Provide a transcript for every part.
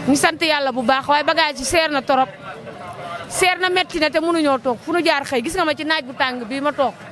ñu sant yàlla bu baax waaye bagage yi seer na torop seer na metti na te mënuñoo toog fu nu jaar xëy gis nga ma ci naaj bu tàng bii ma toog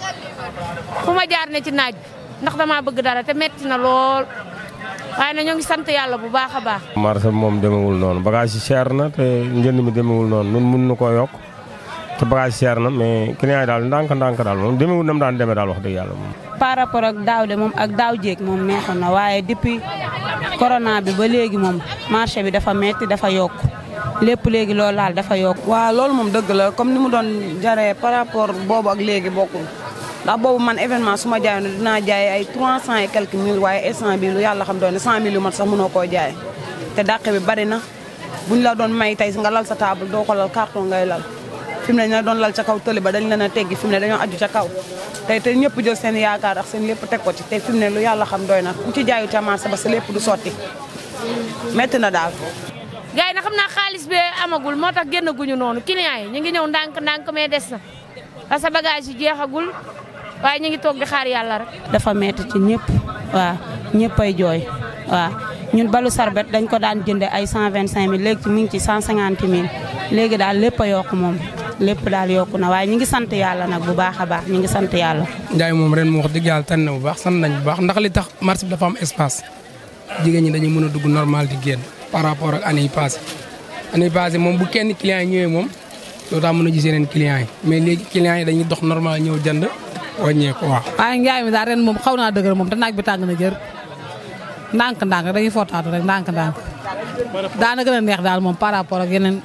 fu ma jaar ne ci naaj bi ndax dama bëgg dara te metti na lool waaye na ñoo ngi sant yàlla bu baax a baax. marché bi moom demewul noonu bagage yi cher na te njënd mi demewul noonu nun mun na koo yokk te bagage yi cher na mais client yi daal ndànk-ndànk daal moom demewul nam daan demee daal wax dëgg yàlla moom. par rapport ak daaw de moom ak daaw jéeg moom neexoon na waaye depuis corona bi ba léegi moom marché bi dafa metti dafa yokk lépp léegi loolu laal dafa yokk. waaw loolu moom dëgg la comme ni mu doon jaree par rapport boobu ak léegi bokkul ndax boobu man événement su ma jaayoon dinaa jaay ay 300 et quelques mille waaye instant bi lu yàlla xam doon ne 100 mille yu mat sax mënoo koo jaay te dàq bi bari na buñ la doon may tey nga lal sa table doo ko lal carton ngay lal fi mu ne ñu doon lal ca kaw tëli ba dañ leen a teggi fi mu ne dañoo aju ca kaw tey te ñëpp jël seen yaakaar ak seen lépp teg ko ci te fi mu ne lu yàlla xam doy na ku ci jaayu ca marché ba sa lépp du sotti métti na daal gars yi na xam naa xaalis bee amagul moo tax génn guñu noonu client yi ñu ngi ñëw ndànk-ndànk mais des na parce que bagage yi jeexagul waaye ñu ngi toog di xaar yàlla rek. dafa metti ci ñëpp waaw ñëpp ay jooy waaw ñun balu sarbet dañ ko daan jënde ay 125000 léegi ci mi ngi ci 150000 léegi daal lépp a yokk moom lépp daal yokku na waaye ñu ngi sant yàlla nag bu baax a baax ñu ngi sant yàlla. Njaay moom ren mu wax dëgg yàlla tànn na bu baax sant nañ bu baax ndax li tax marché bi dafa am espace jigéen ñi dañuy mën a dugg normal di génn par rapport ak année yi passé année yi passé moom bu kenn client yi ñëwee moom doo taa mën a gis yeneen client yi mais léegi client yi dañuy dox normal ñëw jënd wàññeeku waaw. waaye njaay mi daal ren moom xaw naa dëgër moom te naaj bi tàng na jër ndànk-ndànk dañuy fortaatu rek ndànk-ndànk daana gën a neex daal moom par rapport ak yeneen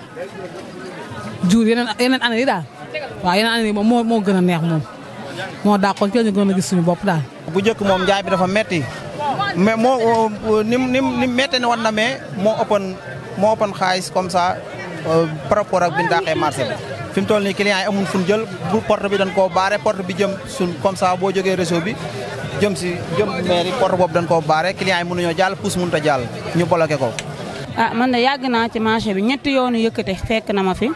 jour yeneen yeneen année yi daal waaw yeneen année yi moom moo moo gën a neex moom moo dàqoon ci la ñu gën a gis suñu bopp daal. bu njëkk moom njaay bi dafa metti mais moo ni mu ni mu metti ne woon na mais moo ëppoon moo ëppoon xaalis comme ça par rapport ak bi ñu dàqee marché bi. fi mu toll nii client yi amul fu ñu jël bu porte bi dañ koo baare porte bi jëm suñ comme ça boo jógee réseau bi jëm si jëm mairie porte boobu dañ koo baare client yi mënuñoo jàll pousse mënut a jàll ñu bloqué ko. ah man de yàgg naa ci marché bi ñetti yoonu yëkkate fekk na ma fi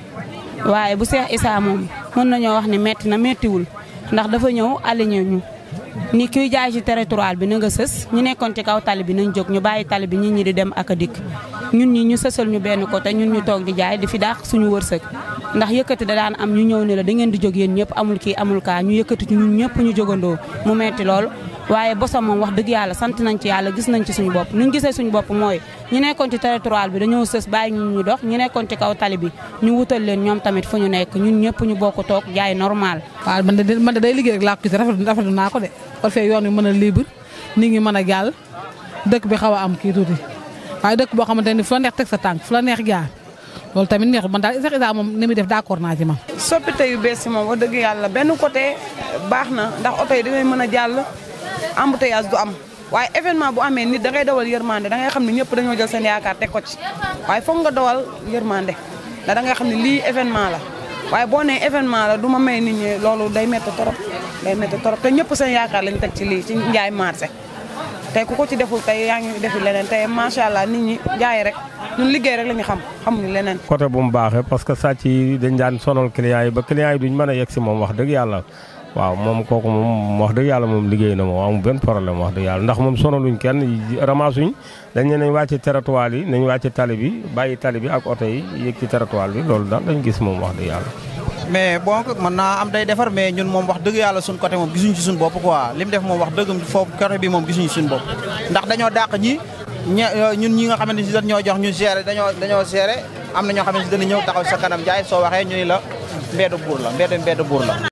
waaye bu Seex Isaa moom mën nañoo wax ni metti na mettiwul ndax dafa ñëw aligné ñu ni kuy jaay ci territoire bi na nga sës ñu nekkoon ci kaw tali bi nañ jóg ñu bàyyi tali bi nit ñi di dem ak a dikk ñun ñi ñu sësal ñu benn côté ñun ñu toog di jaay di fi daax suñu wërsëg ndax yëkkati da daan am ñu ñëw ne la da ngeen di jóg yéen ñëpp amul kii amul kaa ñu yëkkati ci ñun ñëpp ñu jógandoo mu metti lool waaye bosam moom wax dëgg yàlla sant nañ ci yàlla gis nañ ci suñu bopp ñu gisee suñu bopp mooy ñu nekkoon ci territoire bi dañoo sës bàyyi ñu ñu dox ñu nekkoon ci kaw tali bi ñu wutal leen ñoom tamit fu ñu nekk ñun ñëpp ñu bokk toog jaay normal waaw man de man de day liggéey rek laa ko gis rafetlu rafetlu naa ko de kon fee yoon wi mën a libre nit ñi mën a jàll dëkk bi xaw a am kii tuuti waaye dëkk boo xamante ni fu la neex teg sa tànk fu la neex jaar loolu tamit neexul man daal Seex Isaa moom ni muy def d'accord naa ci man. soppite yu bees yi moom wax dëgg yàlla benn côté baax na ndax oto yi dinañ mën a jàll embouteillage du am waaye événement bu amee nit da ngay dawal yërmande da ngay xam ne ñëpp dañoo jël seen yaakaar teg ko ci waaye foog nga dawal yërmande ndax da ngay xam ne lii événement la waaye boo nee événement la du ma may nit ñi loolu day métti torop day métti torop te ñëpp seen yaakaar lañ teg ci lii ci njaay marché tey ku ko ci deful tey yaa ngi defi leneen tey macha allah nit ñi jaay rek ñun liggéey rek la ñu xam xamuñu leneen. côté bu mu baaxee parce que sàcc yi dañ daan sonal client yi ba client yi duñ mën a yegg si moom wax dëgg yàlla waaw moom kooku moom wax dëgg yàlla moom liggéey na moom amul benn problème wax dëgg yàlla ndax moom sonaluñ kenn ramasuñ dañ ne nañ wàcce territoire yi nañ wàcce tali bi bàyyi tali bi ak oto yi yéeg ci territoire bi loolu daal dañ gis moom wax dëgg yàlla. mais bon mën naa am day defar mais ñun moom wax dëgg yàlla suñ côté moom gisuñu ci suñ bopp quoi li mu def moom wax dëgg foofu côté bi moom gisuñu ci suñ bopp ndax dañoo dàq ñi ñun ñi nga xamante ni dañ ñoo jox ñu gérer dañoo dañoo gérer am na ñoo xamante ni dana ñëw taxaw sa kanam jaay soo waxee ñu ni la mbeedu buur la mbeedu mbeedu buur la